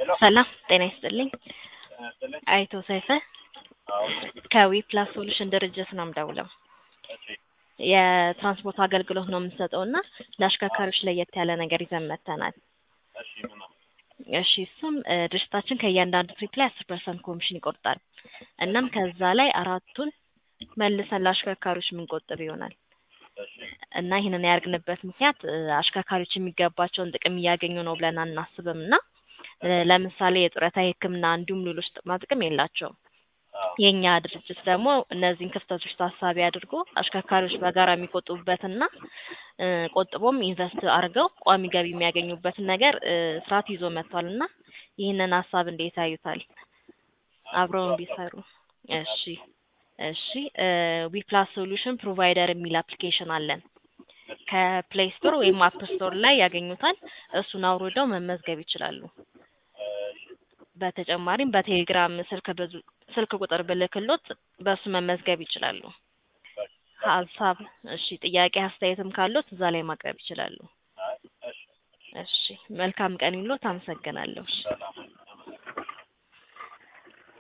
ሰላም ጤና ይስጥልኝ። አይቶ ሰይፈ ከዊ ፕላስ ሶሉሽን ድርጅት ነው የምደውለው። የትራንስፖርት አገልግሎት ነው የምንሰጠው እና ለአሽከርካሪዎች ለየት ያለ ነገር ይዘን መጥተናል። እሺ እሱም እ ድርጅታችን ከእያንዳንዱ ትሪፕ ላይ አስር ፐርሰንት ኮሚሽን ይቆርጣል። እናም ከዛ ላይ አራቱን መልሰን ለአሽከርካሪዎች የምንቆጥብ ይሆናል እና ይህንን ያደርግንበት ምክንያት እ አሽከርካሪዎች የሚገባቸውን ጥቅም እያገኙ ነው ብለን አናስብም እና እ ለምሳሌ የጡረታ የሕክምና እንዲሁም ሌሎች ጥቅማ ጥቅም የላቸውም። የእኛ ድርጅት ደግሞ እነዚህን ክፍተቶች ታሳቢ አድርጎ አሽከርካሪዎች በጋራ የሚቆጥቡበትና እ ቆጥቦም ኢንቨስት አድርገው ቋሚ ገቢ የሚያገኙበትን ነገር እ ስርዓት ይዞ መጥቷል እና ይህንን ሀሳብ እንዴት ያዩታል? አብረውን ቢሰሩ። እሺ እሺ ዊ ፕላስ ሶሉሽን ፕሮቫይደር የሚል አፕሊኬሽን አለን። ከፕሌይ ስቶር ወይም አፕ ስቶር ላይ ያገኙታል። እሱን አውርደው መመዝገብ ይችላሉ። በተጨማሪም በቴሌግራም ስልክ ብዙ ስልክ ቁጥር ብልክሎት በእሱ መመዝገብ ይችላሉ። ሀሳብ እሺ ጥያቄ አስተያየትም ካሎት እዛ ላይ ማቅረብ ይችላሉ። እሺ መልካም ቀን ይሎት። አመሰግናለሁ። እሺ